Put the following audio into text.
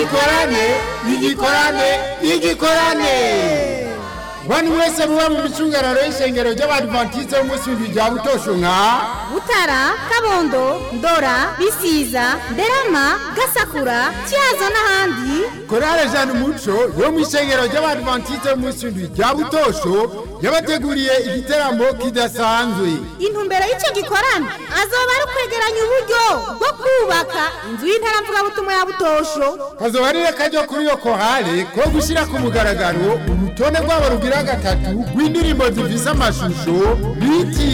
igikorane igikorane igikorane bantu mwese muba mu micungararo y'ishengero ry'abadivantiste b'umunsi w'indwi rya butosho nka butara kabondo ndora bisiza nderama gasakura cyazo n'ahandi korale jeanne umuco yo mu ishengero ry'abadivantiste b'umunsi w'indwi rya butosho yabateguriye igiteramo kidasanzwe intumbero y'icyo gikorana azoba ari ukwegeranya uburyo bwo kubaka inzu y'intaramvugabutumwa ya butosho kazoba ari kajya kuri iyo kohale ko gushyira ku mugaragaro urutonde rwabo rugira gatatu rw'indirimbo zifise amashusho biti